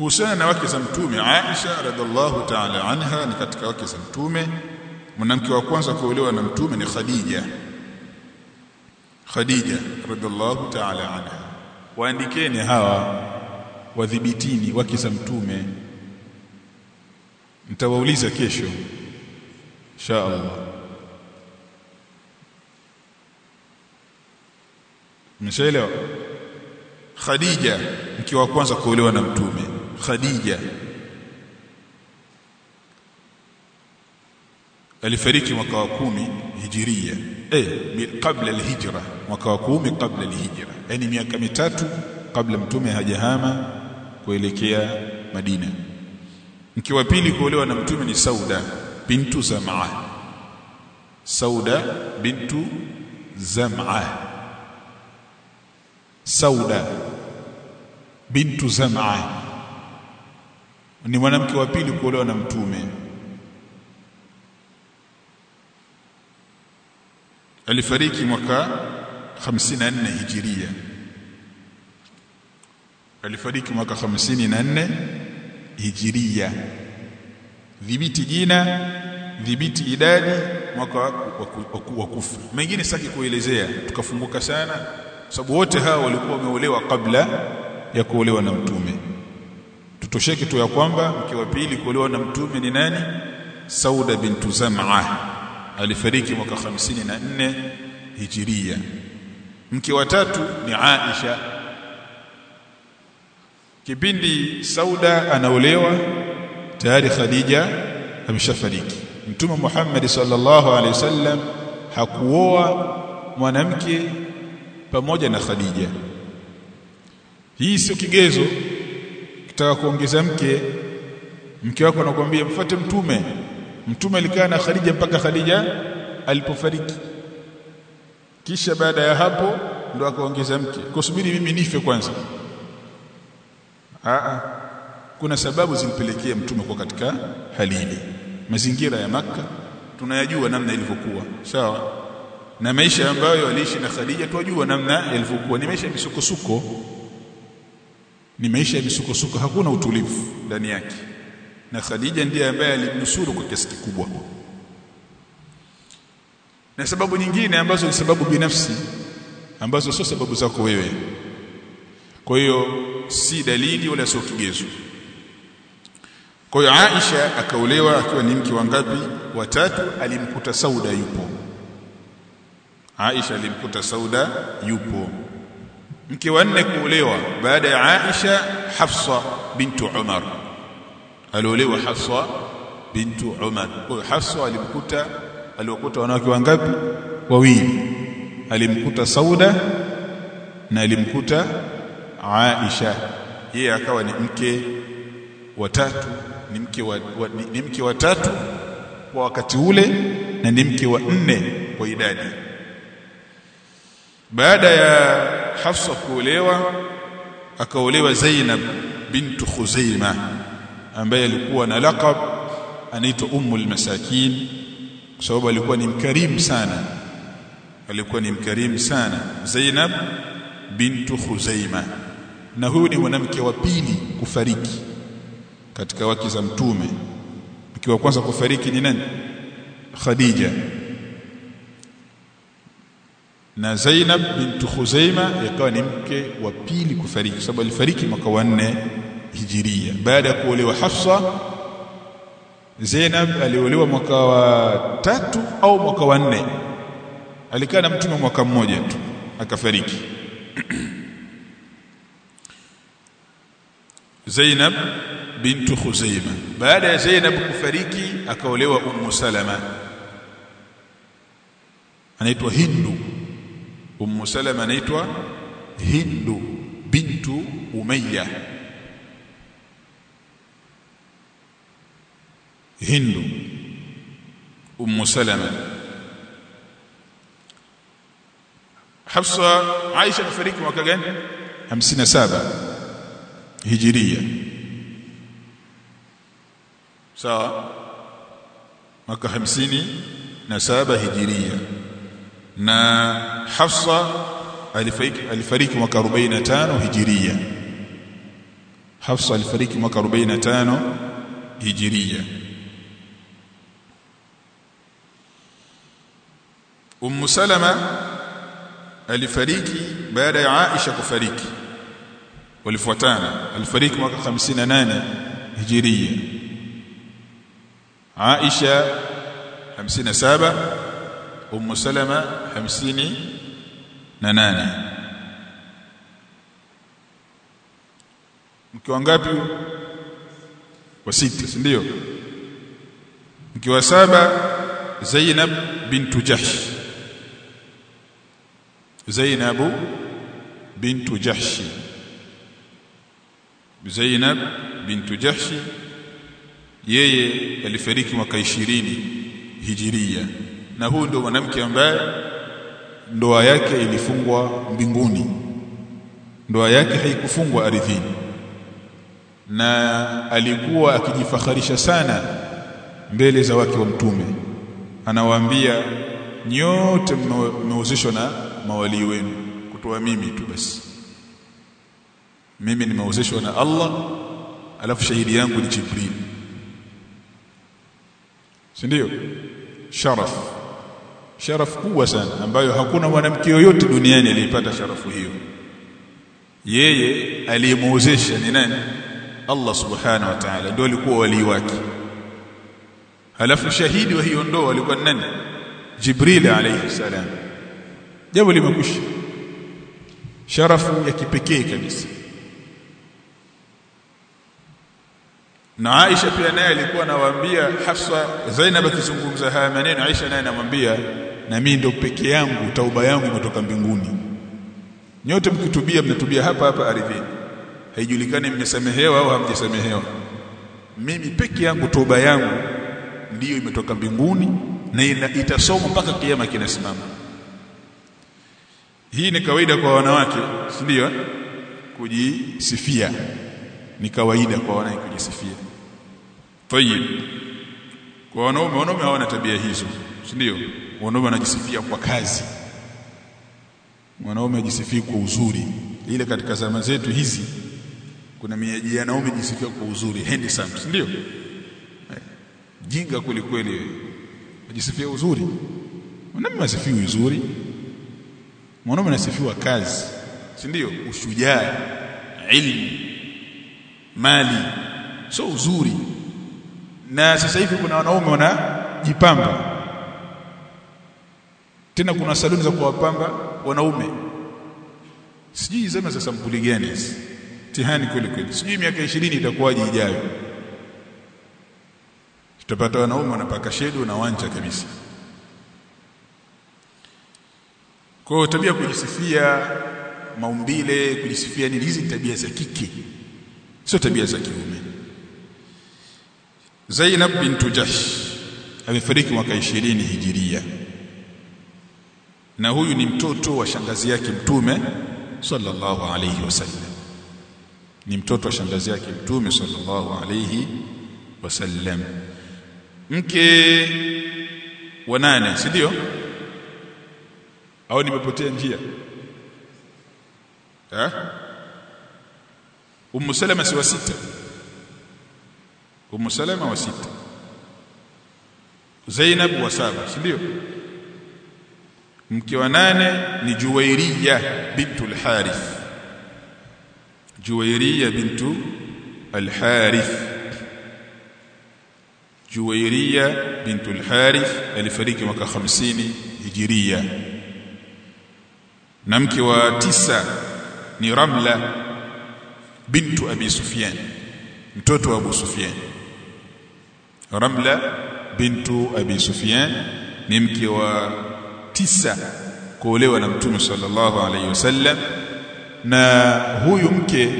kuhusiana na wake za mtume Aisha radhiallahu ta'ala anha ni katika wake za mtume mwanamke wa kwanza kuolewa na mtume ni Khadija Khadija radhiallahu ta'ala anha waandikeni hawa wadhibitini wake za mtume mtawauliza kesho insha Allah Mshaelewa Khadija mke wa kwanza kuolewa na mtume Khadija alifariki mwaka wa kumi hijiria eh kabla alhijra mwaka wa kumi kabla alhijra yani miaka mitatu kabla mtume hajahama kuelekea Madina mke wa pili kuolewa na mtume ni Sauda bintu Zam'a Sauda bintu Zam'a Sauda bintu Zam'a ni mwanamke wa pili kuolewa na mtume alifariki mwaka 54 hijiria alifariki mwaka 54 hijiria dhibiti jina dhibiti idadi mwaka wa kufa mengine sitaki kuelezea tukafunguka sana sababu wote hao walikuwa wameolewa kabla ya kuolewa na mtume tutosheke tu ya kwamba mke wa pili kuolewa na mtume ni nani Sauda bintu Zam'a alifariki mwaka 54 hijiria mke wa tatu ni Aisha kipindi Sauda anaolewa tayari Khadija ameshafariki Mtume Muhammad sallallahu alaihi wasallam hakuoa mwanamke pamoja na Khadija hii sio kigezo kitaka kuongeza mke mke wako anakuambia mfuate mtume mtume alikaa na Khadija mpaka Khadija alipofariki kisha baada ya hapo ndo akaongeza mke kusubiri mimi nife kwanza Aa, kuna sababu zilipelekea mtume kwa katika hali ile mazingira ya maka tunayajua namna ilivyokuwa sawa na maisha ambayo aliishi na Khadija tunajua namna yalivyokuwa ni maisha ya misukosuko ni maisha ya misukosuko hakuna utulivu ndani yake na Khadija ndiye ambaye alimnusuru kwa kiasi kikubwa na sababu nyingine ambazo ni sababu binafsi ambazo sio sababu zako wewe kwa hiyo si dalili wala sio kigezo kwa hiyo Aisha akaolewa akiwa ni mke wa ngapi watatu alimkuta Sauda yupo Aisha alimkuta Sauda yupo mke wa nne kuolewa baada ya Aisha Hafsa bintu Umar aliolewa Hafsa bintu Umar kwa Hafsa alimkuta aliokuta wanawake wangapi wawili alimkuta Sauda na alimkuta Aisha yeye akawa ni mke wa tatu ni mke wa, wa ni, ni mke wa tatu kwa wakati ule na ni mke wa nne kwa idadi baada ya Hafsa kuolewa akaolewa Zainab bintu Khuzaima ambaye alikuwa na laqab anaitwa Ummul Masakin kwa sababu alikuwa ni mkarimu sana alikuwa ni mkarimu sana Zainab bintu Khuzaima na huyu ni mwanamke wa pili kufariki katika wake za mtume mke wa kwanza kufariki ni nani Khadija na Zainab bintu Khuzaima yakawa ni mke wa pili kufariki sababu alifariki mwaka wa nne hijiria baada ya kuolewa Hafsa Zainab aliolewa mwaka wa tatu au mwaka wa nne alikaa na mtume mwaka mmoja tu akafariki Zainab bintu Khuzaima baada ya Zainab kufariki akaolewa Ummu Salama anaitwa Hindu Ummu Salama anaitwa Hindu bintu Umayya Hindu Ummu Salama Hafsa Aisha kufariki mwaka gani 57 Hijiria sawa mwaka 57 Hijiria na Hafsa alifariki alifariki mwaka 45 Hijiria Hafsa alifariki mwaka 45 Hijiria Ummu Salama alifariki baada ya Aisha kufariki walifuatana alifariki mwaka 58 Hijiria Aisha 57 Ummu Salama 58 mke wangapi wa sita si ndio mke wa saba Zainab bintu Jahsh Zainab bintu Jahsh Zainab bintu Jahsh yeye alifariki mwaka 20 hijiria na huyu ndio mwanamke ambaye ndoa yake ilifungwa mbinguni ndoa yake haikufungwa ardhini na alikuwa akijifakharisha sana mbele za wake wa mtume anawaambia nyote mmehusishwa na mawali wenu kutoa mimi tu basi mimi nimehusishwa na Allah alafu shahidi yangu ni Jibril si ndio sharaf sharaf kubwa sana ambayo hakuna mwanamke yoyote duniani aliyepata sharafu hiyo yeye aliyemuozesha ni nani Allah subhanahu wa ta'ala ndio alikuwa wali wake halafu shahidi wa hiyo ndoa alikuwa nani Jibril alayhi salam jambo limekwisha sharafu ya kipekee kabisa na Aisha pia naye alikuwa anawaambia Hafsa Zainab akizungumza haya maneno Aisha naye anamwambia na mimi ndo peke yangu tauba yangu imetoka mbinguni nyote mkitubia mnatubia hapa hapa ardhini haijulikani mmesamehewa au hamjasamehewa mimi peke yangu toba yangu ndiyo imetoka mbinguni na itasomwa mpaka kiyama kinasimama hii ni kawaida kwa wanawake si ndio kujisifia ni kawaida kwa wanawake kujisifia tayib kwa wanaume wanaume hawana tabia hizo si ndio wanaume wanajisifia kwa kazi mwanaume ajisifia kwa uzuri ile katika zama zetu hizi kuna miaji ya naume jisifia kwa uzuri handsome si ndio jinga kweli kweli ajisifia uzuri mwanaume asifiwi uzuri mwanaume anasifiwa kazi si ndio ushujaa ilmu mali so uzuri na sasa hivi kuna wanaume wanajipamba tena kuna saluni za kuwapamba wanaume sijui zama za sampuli gani hizi tihani kweli kweli sijui miaka 20 itakuwaje ijayo tutapata wanaume wanapaka shedo na wanja kabisa kwa hiyo tabia kujisifia maumbile kujisifia ni hizi tabia za kike sio tabia za kiume Zainab bintu Jahsh amefariki mwaka 20 hijiria na huyu ni mtoto wa shangazi yake mtume sallallahu alayhi wasallam ni mtoto wa shangazi yake mtume sallallahu alayhi wasallam mke wa nane si ndio au nimepotea njia eh Ummu Salama si wa sita Ummu Salama wa sita Zainab wa saba si ndio mke wa nane ni Juwairiya bintu al-Harith Juwairiya bintu al-Harith Juwairiya bintu al-Harith alifariki mwaka 50 Hijiria na mke wa tisa ni Ramla bintu Abi Sufyan mtoto wa Abu Sufyan Ramla bintu Abi Sufyan ni mke wa tisa kuolewa na Mtume sallallahu alaihi wasallam na huyu mke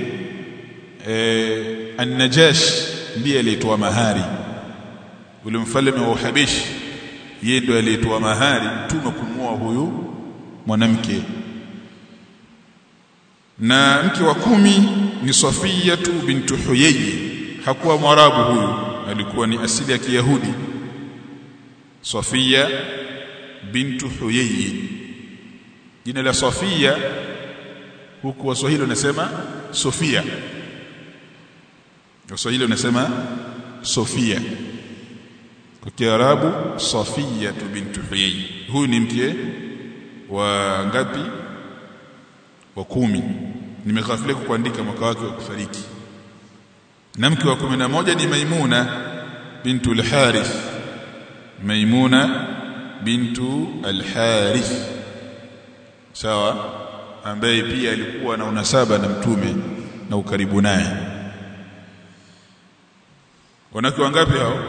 e, An-Najash ndiye aliyetoa mahari ule mfalme wa Uhabishi yeye ndiye aliyetoa mahari Mtume kumwoa huyu mwanamke na mke wa kumi ni Safiyatu bintu Huyayy hakuwa mwarabu huyu alikuwa ni asili ya Kiyahudi Safia bintu Huyayy jina la Safia huku waswahili wanasema Sofia kwa Kiswahili unasema Sofia kwa Kiarabu Safia bintu Huyay huyu ni mke wa ngapi wa kumi nimeghafilika kuandika mwaka wake wa kufariki na mke wa kumi na moja ni Maimuna bintu al-Harith Maimuna bintu al-Harith sawa ambaye pia alikuwa na unasaba na mtume na ukaribu naye wanawake wangapi hao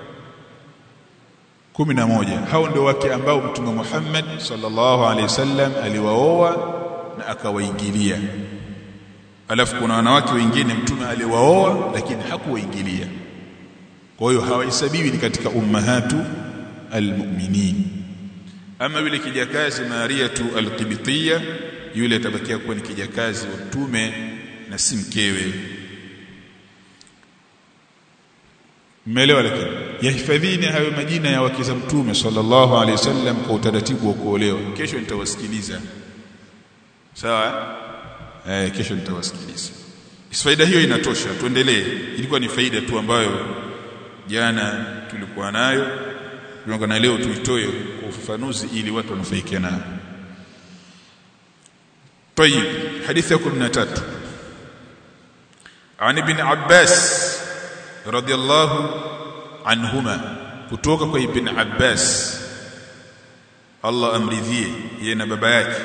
kumi na moja hao ndio wake ambao mtume Muhammad sallallahu alaihi wasallam aliwaoa na akawaingilia alafu kuna wanawake wengine mtume aliwaoa lakini hakuwaingilia kwa hiyo hawahesabiwi ni katika ummahatu almu'minin ama yule kijakazi Mariatu alqibtiyya yule atabakia kuwa ni kijakazi wa mtume na si mkewe mmeelewa lakini yahifadhini hayo majina ya wake za mtume sallallahu alaihi wasallam kwa utaratibu wa kuolewa kesho nitawasikiliza sawa eh kesho nitawasikiliza faida hiyo inatosha tuendelee ilikuwa ni faida tu ambayo jana tulikuwa nayo tunaona na leo tuitoe kwa ufafanuzi ili watu wanufaike nayo طيب حديث 13 عن ابن عباس رضي الله عنهما kutoka kwa ibn Abbas Allah amridhie yeye na baba yake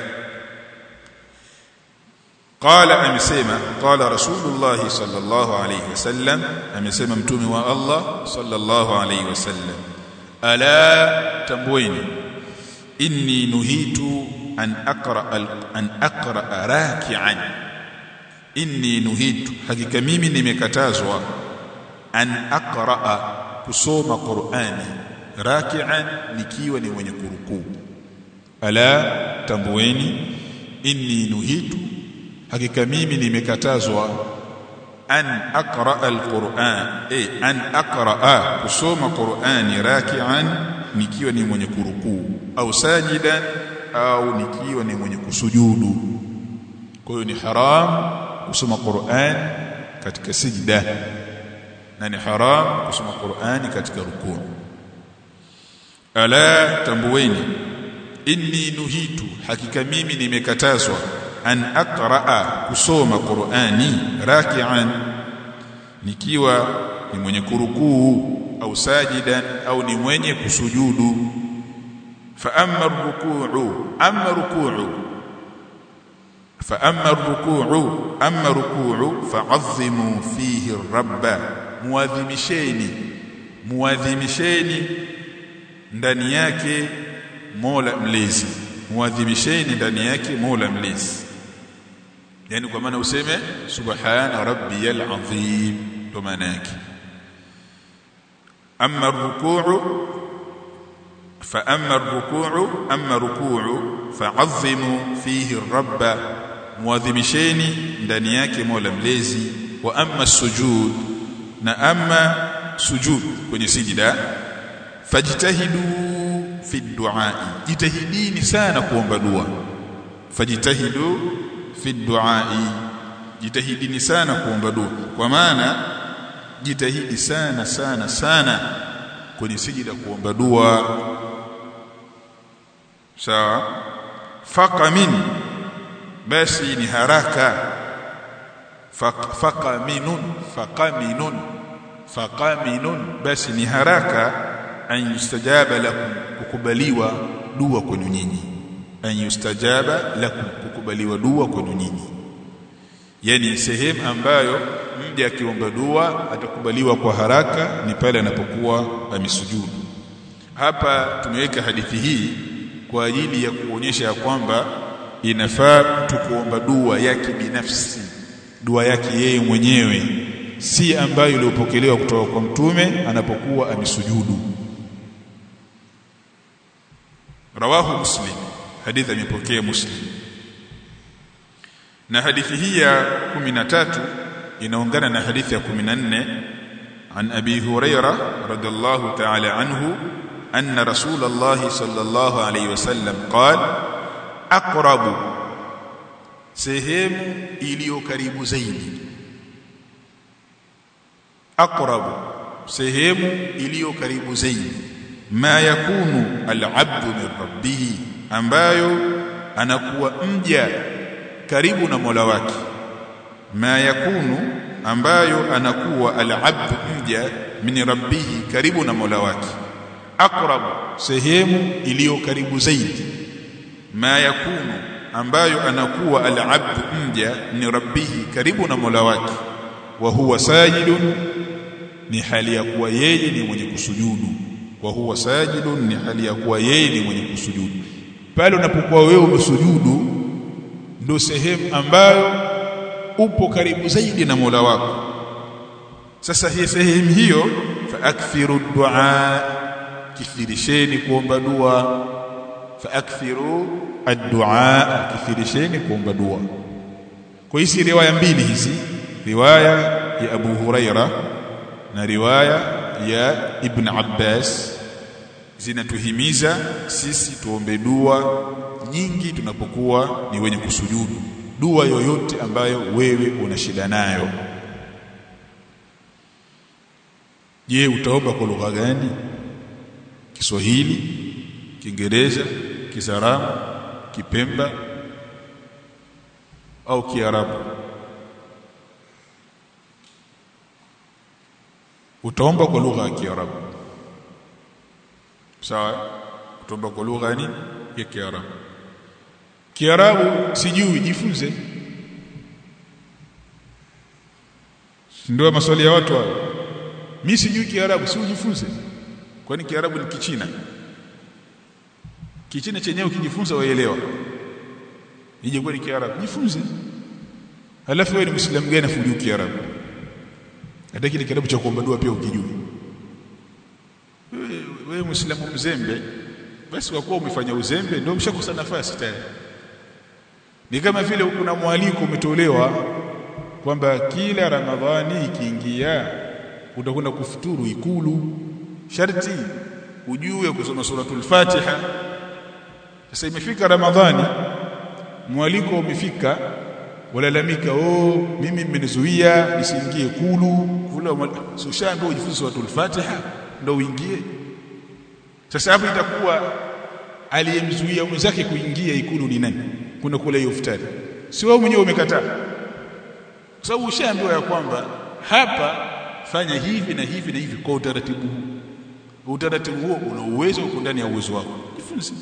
qala amesema qala rasulullah sallallahu alayhi wasallam amesema mtume wa Allah sallallahu alayhi wasallam ala tambueni inni nuhitu an aqra an aqra raki'an inni nuhitu hakika mimi nimekatazwa an aqra kusoma Qur'ani raki'an nikiwa ni mwenye kurukuu ala tambueni inni nuhitu hakika mimi nimekatazwa an aqra alquran eh an aqra kusoma Qur'ani raki'an nikiwa ni mwenye kurukuu au sajidan au nikiwa ni mwenye kusujudu kwa hiyo ni haram kusoma Qur'an katika sijda na ni haram kusoma Qur'ani katika rukuu ala tambueni inni nuhitu hakika mimi nimekatazwa an aqraa kusoma Qur'ani raki'an nikiwa ni mwenye kurukuu au sajidan au ni mwenye kusujudu fa amma rukuu amma rukuu fa amma rukuu amma rukuu fa'azzimu fihi rabba muadhimisheni muadhimisheni ndani yake Mola mlezi muadhimisheni ndani yake Mola mlezi yani kwa maana useme subhana rabbiyal azim ndo maana yake amma rukuu fa amma rukuu amma rukuu fa'azzimu fihi rabba muadhimisheni ndani yake Mola mlezi wa amma sujud na amma sujud kwenye sijida fajtahidu fi du'a jitahidini sana kuomba dua fajtahidu fi du'a jitahidini sana kuomba dua kwa maana jitahidi sana sana sana kwenye sijida kuomba dua sawa faqamin basi ni haraka faqaminun faqaminun faqaminun basi ni haraka an yustajaba lakum kukubaliwa dua kwenu nyinyi an yustajaba lakum kukubaliwa dua kwenu nyinyi yani sehemu ambayo mja akiomba dua atakubaliwa kwa haraka ni pale anapokuwa amesujudu hapa tumeweka hadithi hii kwa ajili ya kuonyesha ya kwamba inafaa mtu kuomba dua yake binafsi dua yake yeye mwenyewe si ambayo iliyopokelewa kutoka kwa mtume anapokuwa amesujudu rawahu muslim hadithi amepokea muslim na hadithi hii ya 13 inaungana na hadithi ya 14 عن ابي هريره رضي الله تعالى عنه ان رسول الله صلى الله عليه وسلم قال اقرب sehemu iliyo karibu zaidi aqrabu sehemu iliyo karibu zaidi ma yakunu al-abdu min rabbih ambayo anakuwa mja karibu na Mola wake ma yakunu ambayo anakuwa al-abdu mja min rabbih karibu na Mola wake aqrabu sehemu iliyo karibu zaidi ma yakunu ambayo anakuwa al-abdu mja min rabbih karibu na Mola wake wa huwa sajidun ni hali ya kuwa yeye ni mwenye kusujudu wa huwa sajidun ni hali ya kuwa yeye ni mwenye kusujudu pale unapokuwa wewe umesujudu ndio sehemu ambayo upo karibu zaidi na Mola wako sasa hii sehemu hiyo fa akthiru du'a kithirisheni kuomba dua fa akthiru ad-du'a kithirisheni kuomba dua kwa hizi riwaya mbili hizi riwaya ya Abu Huraira na riwaya ya Ibn Abbas zinatuhimiza sisi tuombe dua nyingi tunapokuwa ni wenye kusujudu dua yoyote ambayo wewe una shida nayo je utaomba kwa lugha gani Kiswahili Kiingereza Kisaramu Kipemba au Kiarabu utaomba kwa lugha ya Kiarabu sawa utaomba kwa lugha ya nini ya Kiarabu Kiarabu sijui jifunze ndio maswali ya watu hao mimi sijui Kiarabu si ujifunze kwani Kiarabu ni Kichina Kichina chenyewe ukijifunza waelewa ije kwa ni Kiarabu jifunze halafu wewe ni Muislamu gani afujui Kiarabu hata kile kitabu cha kuomba dua pia ukijui wewe, wewe Muislamu mzembe basi kwa kuwa umefanya uzembe ndio umeshakosa nafasi tayari ni kama vile kuna mwaliko umetolewa kwamba kila Ramadhani ikiingia utakwenda kufuturu ikulu sharti ujue kusoma suratul Fatiha sasa imefika Ramadhani mwaliko umefika walalamika oh mimi mmenizuia nisiingie kulu kula so shaambiwa ujifunze suratul Fatiha ndio uingie sasa hapo itakuwa aliyemzuia mwenzake kuingia ikulu ni nani kuna kula hiyo iftari si wewe mwenyewe umekataa kwa sababu ushaambiwa ya kwamba hapa fanya hivi na hivi na hivi kwa utaratibu huu utaratibu huo una uwezo uko ndani ya uwezo wako jifunze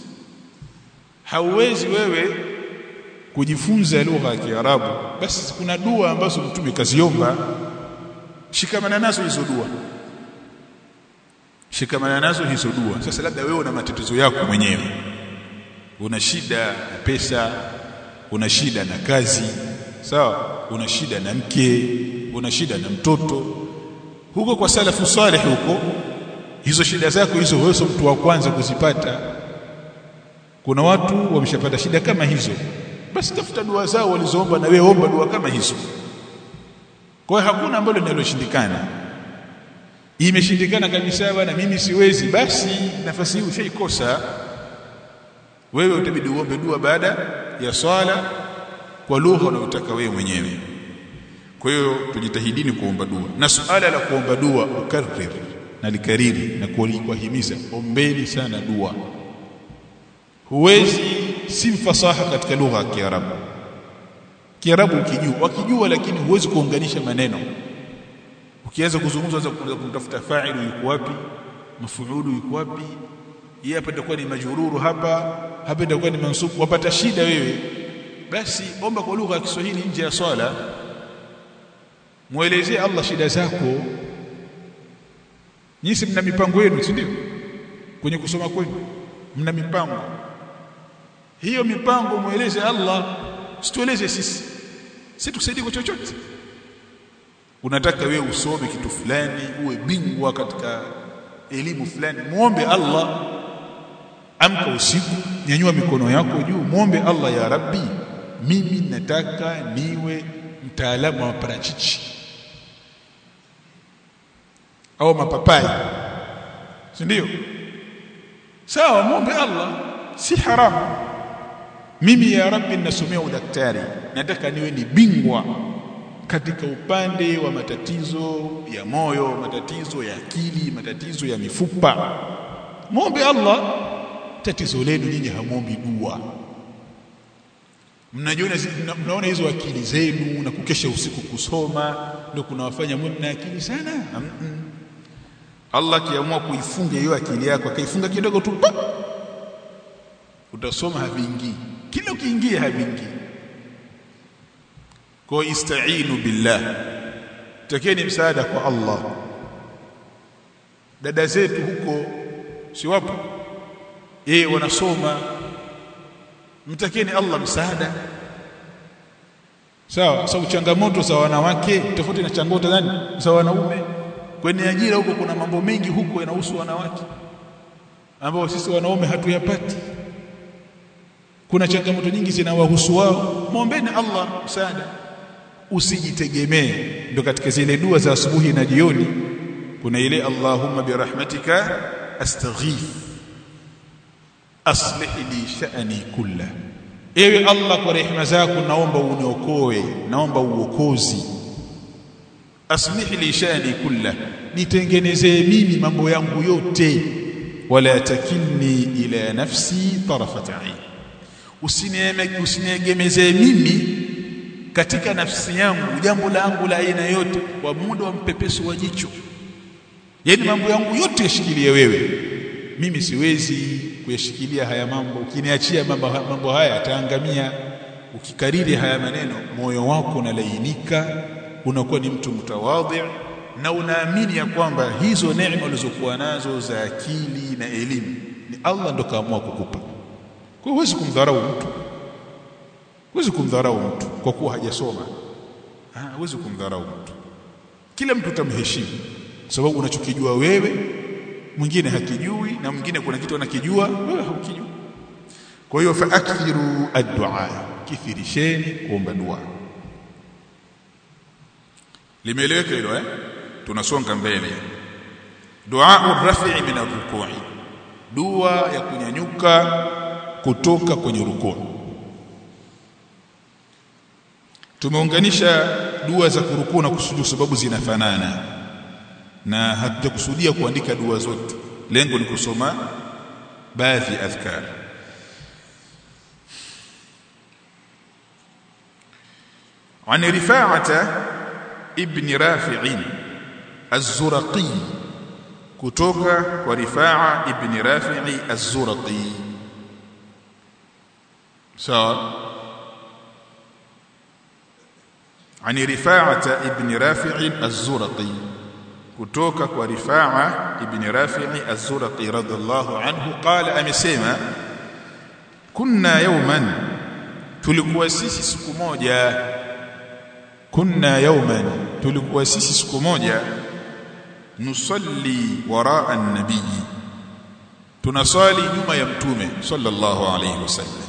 hauwezi wewe kujifunza lugha ya Kiarabu basi kuna dua ambazo mtume kaziomba shikamana nazo hizo dua shikamana nazo hizo dua sasa labda wewe una matatizo yako mwenyewe una shida na pesa una shida na kazi sawa una shida na mke una shida na mtoto huko kwa salafu salih huko hizo shida zako hizo wewe mtu wa kwanza kuzipata kuna watu wameshapata shida kama hizo basi tafuta dua zao walizoomba na wewe omba dua kama hizo kwa hiyo hakuna ambalo linaloshindikana imeshindikana kabisa bwana mimi siwezi basi nafasi hii ushaikosa wewe utabidi uombe dua baada ya swala kwa lugha unayotaka wewe mwenyewe kwa hiyo tujitahidini kuomba dua na suala la kuomba dua ukarrir na likariri na kuhimiza ombeni sana dua huwezi si mfasaha katika lugha ya Kiarabu Kiarabu ukijua wakijua lakini huwezi kuunganisha maneno ukianza kuzungumza unaweza kumtafuta fa'ilu yuko wapi mafuulu yuko wapi yeye hapa itakuwa ni majururu hapa hapa itakuwa ni mansubu wapata shida wewe basi omba kwa lugha ya Kiswahili nje ya swala muelezee Allah shida zako nyinyi mna mipango yenu si ndio kwenye kusoma kwenu mna mipango hiyo mipango mueleze Allah situeleze sisi si tusaidie kwa chochote unataka wewe usome kitu fulani uwe bingwa katika elimu fulani muombe Allah amka usiku nyanyua mikono yako juu muombe Allah ya Rabbi mimi nataka niwe mtaalamu wa parachichi au mapapai si ndio sawa muombe Allah si haramu mimi ya Rabbi ninasomea udaktari nataka niwe ni bingwa katika upande wa matatizo ya moyo matatizo ya akili matatizo ya mifupa muombe Allah tatizo lenu nyinyi hamwombi dua mnajiona mnaona hizo akili zenu na kukesha usiku kusoma ndio kunawafanya mwe mna akili sana mm -mm. Allah akiamua kuifunga hiyo akili yako akaifunga kidogo tu utasoma haviingii kila ukiingia haviingii kwa istainu billah takeni msaada kwa Allah dada zetu huko si wapo yeye wanasoma mtakeni Allah msaada sawa sababu changamoto za wanawake tofauti na changamoto gani za wanaume kwenye ajira huko kuna mambo mengi huko yanahusu wanawake ambao sisi wanaume hatuyapati kuna changamoto nyingi zinawahusu wao muombeeni Allah msaada usijitegemee ndo katika zile dua za asubuhi na jioni kuna ile Allahumma birahmatika astaghith aslih li sha'ni kulla ewe Allah kwa rehema zako naomba uniokoe naomba uokozi aslih li sha'ni kulla nitengenezee mimi mambo yangu yote wala takilni ila nafsi tarafat ain usiniegemezee mimi katika nafsi yangu jambo langu la aina yote kwa muda wa mpepeso wa jicho yani mambo yangu yote yashikilie wewe mimi siwezi kuyashikilia haya mambo ukiniachia mambo, mambo haya ataangamia ukikariri haya maneno moyo wako unalainika unakuwa ni mtu mtawadhi na unaamini ya kwamba hizo neema ulizokuwa nazo za akili na elimu ni Allah ndo kaamua kukupa kwa huwezi kumdharau mtu huwezi kumdharau mtu kwa kuwa hajasoma huwezi kumdharau mtu kila mtu utamheshimu sababu unachokijua wewe mwingine hakijui na mwingine kuna kitu anakijua wewe haukijui kwa hiyo faakthiru ad-du'a kithirisheni kuomba dua limeeleweka hilo eh tunasonga mbele dua rafi'i min ar-ruku'i dua ya kunyanyuka kutoka kwenye rukuu tumeunganisha dua za kurukuu na kusujudu sababu zinafanana na hatujakusudia kuandika dua zote lengo ni kusoma baadhi adhkar عن رفاعة ابن رافع الزرقي كتوكا ورفاعة ابن رافع الزرقي سواء عن رفاعة ابن رافع الزرقي kutoka kwa Rifaa ibn Rafi'i Az-Zurqi radhiallahu anhu qala amesema kunna yawman tulikuwa sisi siku moja kunna yawman tulikuwa sisi siku moja nusalli waraa an-nabiy tunasali nyuma ya mtume sallallahu alayhi wasallam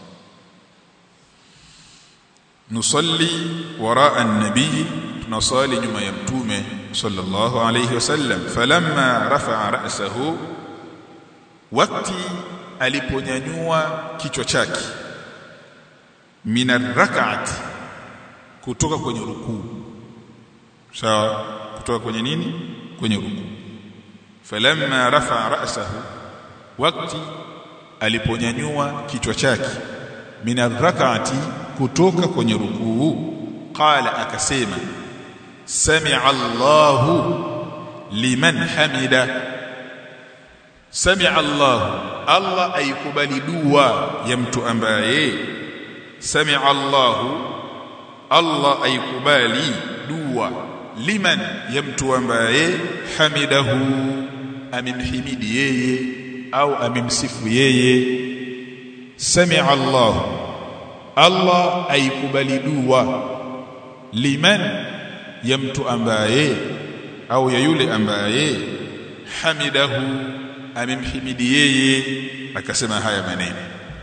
nusalli waraa an-nabiy tunasali nyuma ya mtume sallallahu alayhi wasallam falamma rafa'a ra'sahu wakati aliponyanyua kichwa chake min ar-rak'ati kutoka kwenye rukuu sawa kutoka kwenye nini kwenye rukuu falamma rafa'a ra'sahu wakati aliponyanyua kichwa chake min ar-rak'ati kutoka kwenye rukuu qala akasema sami'a Allahu liman hamida sami'a Allahu Allah aikubali dua ya mtu ambaye sami'a Allahu Allah aikubali dua liman ya mtu ambaye hamidahu amemhimidi yeye au amemsifu yeye sami'a Allahu Allah aikubali dua liman ya mtu ambaye au ya yule ambaye hamidahu amemhimidi yeye akasema haya maneno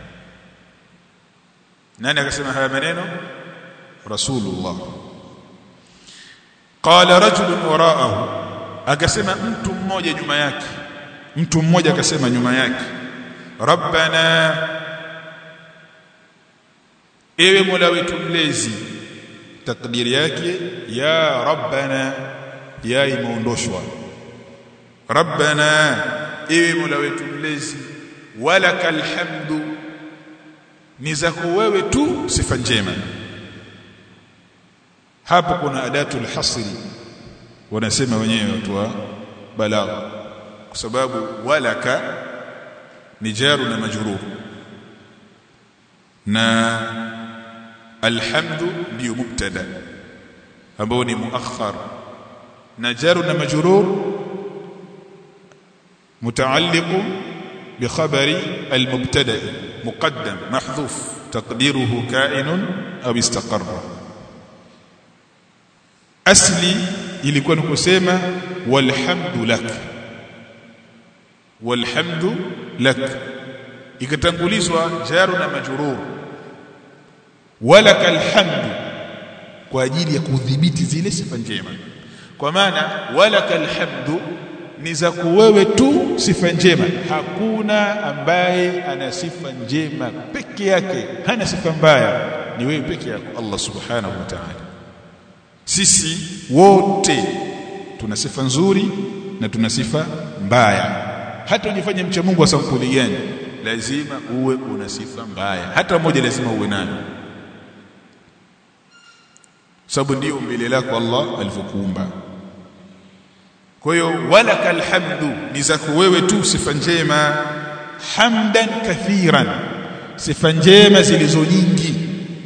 nani akasema haya maneno rasulullah qala rajulun waraahu akasema mtu mmoja nyuma yake mtu mmoja akasema nyuma yake rabbana ewe mola wetu mlezi takdiri yake ya rabbana ya imeondoshwa rabbana ewe mola wetu mlezi walakal hamdu ni zako wewe tu sifa njema hapo kuna adatul hasri wanasema wenyewe watu wa balagha kwa sababu walaka ni jaru na majrur na alhamdu ndio mubtada ambao ni muakhar na jaru na majrur متعلق بخبر المبتدا مقدم محذوف تقديره كائن او استقر asli ilikuwa ni kusema walhamdu lak walhamdu lak ikatangulizwa jaru na majrur walakal hamdu kwa ajili ya kudhibiti zile sifa njema kwa maana walakal hamdu ni za wewe tu sifa njema hakuna ambaye ana sifa njema peke yake hana sifa mbaya ni wewe peke yako Allah subhanahu wa ta'ala sisi wote tuna sifa nzuri na tuna sifa mbaya hata ujifanye mcha Mungu wa sampuli gani lazima uwe una sifa mbaya hata mmoja lazima uwe nayo sababu ndio umbile lako Allah alivyokuumba kwa hiyo walakal hamdu ni zako wewe tu sifa njema hamdan kathiran sifa njema zilizo nyingi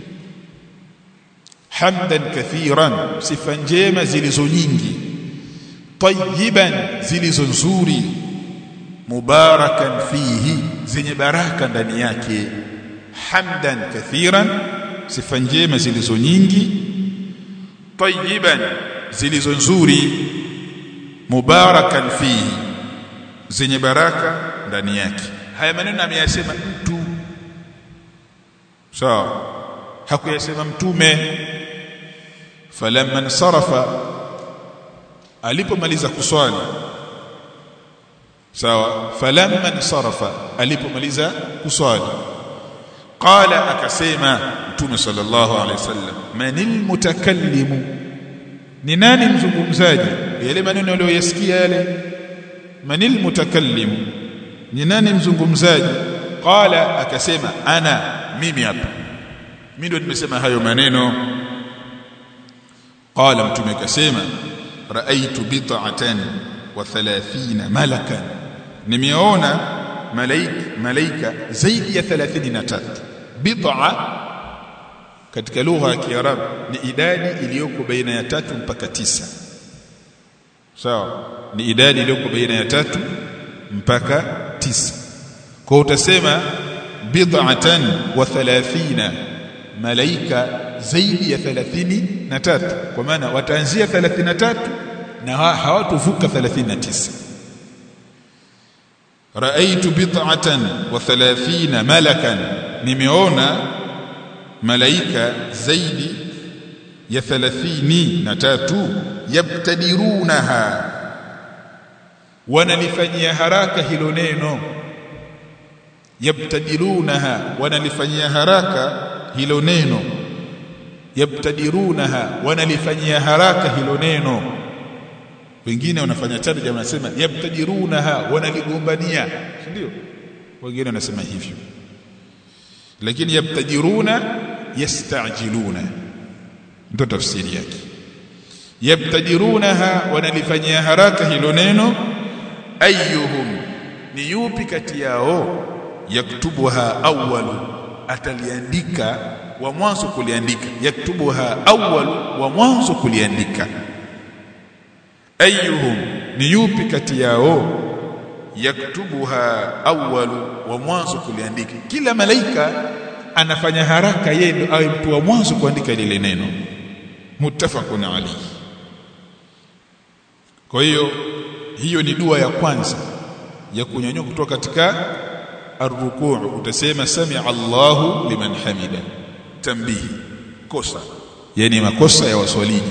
hamdan kathiran sifa njema zilizo nyingi tayyiban zilizo nzuri mubarakan fihi zenye baraka ndani yake hamdan kathiran sifa njema zilizo nyingi tayyiban zilizo nzuri mubarakan fihi zenye baraka ndani yake haya maneno ameyasema mtu sawa hakuyasema mtume falamma sarafa alipomaliza kuswali sawa falamma sarafa alipomaliza kuswali qala akasema mtume sallallahu alaihi wasallam manil mutakallimu ni nani mzungumzaji yale maneno aliyoyasikia yale manil mutakallim ni nani mzungumzaji qala akasema ana mimi hapa mimi ndio nimesema hayo maneno qala mtume akasema raaitu bid'atan wa 30 malakan nimeona malaika malaika zaidi ya 33 bid'a katika lugha ya Kiarabu ni idadi iliyoko baina ya tatu mpaka tisa sawa ni idadi iliyoko baina ya tatu mpaka tisa kwa utasema bid'atan wa 30 malaika zaidi ya 33 kwa maana wataanzia 33 na hawatovuka 39 raaitu bid'atan wa 30 malakan nimeona malaika zaidi ya 33 yabtadirunaha wanalifanyia haraka hilo neno yabtadirunaha wanalifanyia haraka hilo neno yabtadirunaha wanalifanyia haraka hilo neno wengine wanafanya tarjama wanasema yabtadirunaha wanaligombania ndio wengine wanasema hivyo lakini yabtajiruna yastajiluna ndio tafsiri yake yabtajirunaha wanalifanyia haraka hilo neno ayyuhum ni yupi kati yao yaktubuha awwalu ataliandika wa mwanzo kuliandika yaktubuha awwalu wa mwanzo kuliandika ayyuhum ni yupi kati yao yaktubuha awwalu wa mwanzo kuliandika kila malaika anafanya haraka yeye ndo awe mtu wa mwanzo kuandika lile neno muttafaqun alayhi kwa hiyo hiyo ni dua ya kwanza ya kunyanyuka kutoka katika arrukuu utasema sami'a Allahu liman hamida tambihi kosa yani makosa ya waswaliji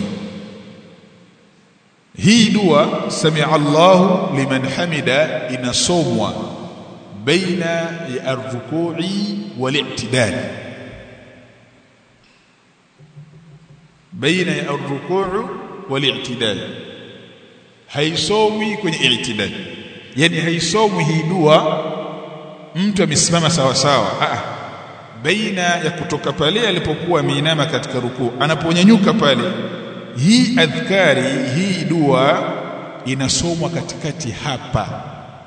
hii dua sami'a Allahu liman hamida inasomwa baina ya arruku'i wal-i'tidal baina ya ar-ruku' wal-i'tidal haisomwi kwenye i'tidal yani haisomwi hii dua mtu amesimama sawa sawa ah baina ya kutoka pale alipokuwa ameinama katika rukuu anaponyanyuka pale hii adhkari hii dua inasomwa katikati hapa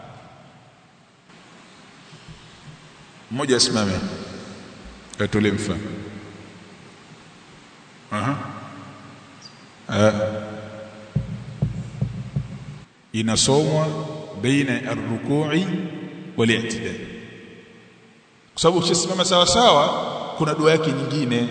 mmoja asimame atolee mfano aha inasomwa baina ar-ruku'i wal-i'tidal kwa sababu ukishasimama sawa sawa kuna dua yake nyingine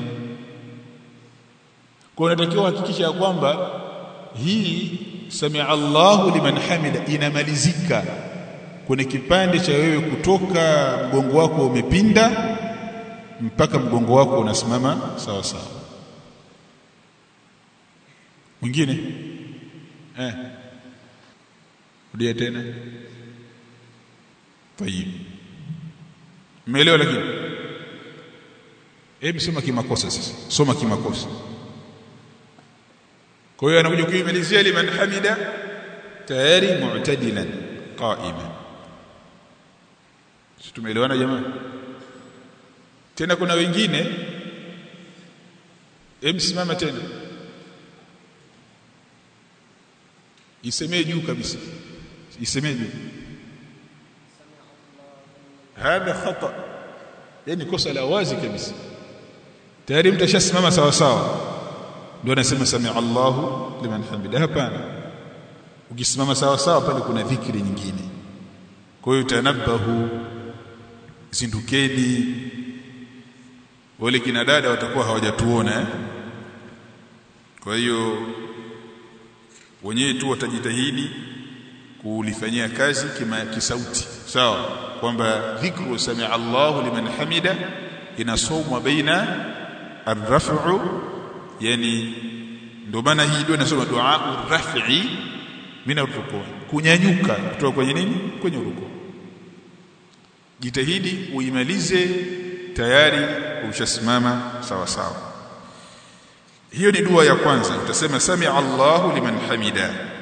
kwa unatakiwa hakikisha ya kwamba hii samia Allahu liman hamida inamalizika kwenye kipande cha wewe kutoka mgongo wako umepinda mpaka mgongo wako unasimama sawa sawa mwingine eh rudia tena tayib umeelewa lakini hebu soma kimakosa sasa soma kimakosa kwa hiyo anakuja kuimalizia liman hamida tayari mu'tadilan qa'iman sisi tumeelewana jamaa tena kuna wengine hebu simama tena isemee juu kabisa isemee juu hadha khata yani kosa la wazi kabisa tayari mtu ashasimama sawa sawa ndio anasema samia Allahu liman hamida hapana ukisimama sawa sawa pale kuna dhikri nyingine kwa hiyo tanabahu zindukeni wale kina dada watakuwa hawajatuona eh? kwa hiyo wenyewe tu watajitahidi kulifanyia kazi kima kisauti sawa kwamba dhikru samia Allahu liman hamida inasomwa baina arraf'u yani ndio maana hii dua inasoma dua urrafi min arruku kunyanyuka kutoka kwenye nini kwenye ruku jitahidi uimalize tayari ushasimama sawa sawa hiyo ni dua ya kwanza utasema samia Allahu liman hamida